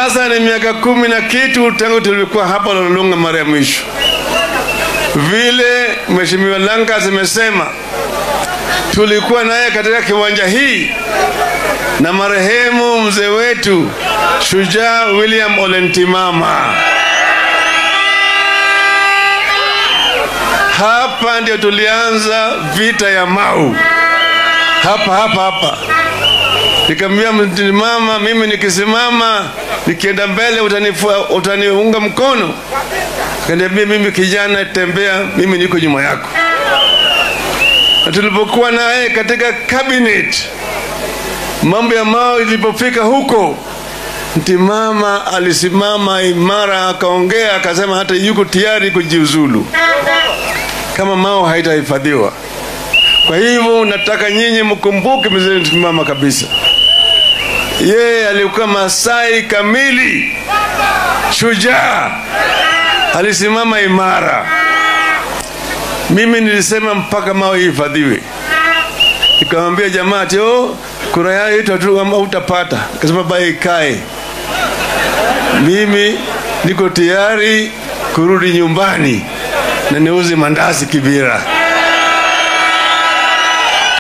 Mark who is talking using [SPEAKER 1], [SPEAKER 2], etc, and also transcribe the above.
[SPEAKER 1] Sasa ni miaka kumi na kitu tangu tulikuwa hapa Lolonga mara ya mwisho. Vile Mheshimiwa Langas amesema, tulikuwa naye katika kiwanja hii na marehemu mzee wetu Shujaa William Olentimama. Hapa ndio tulianza vita ya Mau, hapa hapa hapa. Nikamwambia mama, mimi nikisimama nikienda mbele utanifua, utaniunga mkono. Kaniambia mimi kijana, tembea, mimi niko nyuma yako. Na tulipokuwa naye katika cabinet, mambo ya Mau ilipofika huko, Ntimama alisimama imara, akaongea, akasema hata yuko tayari kujiuzulu kama Mau haitahifadhiwa. Kwa hivyo nataka nyinyi mkumbuke mzee Ntimama kabisa. Yeye alikuwa Masai kamili, shujaa, alisimama imara. Mimi nilisema mpaka Mau ihifadhiwe, nikamwambia jamaa ati oh, kura yao yetu tu ama utapata. Akasema baya ikae, mimi niko tayari kurudi nyumbani na niuze mandazi Kibira.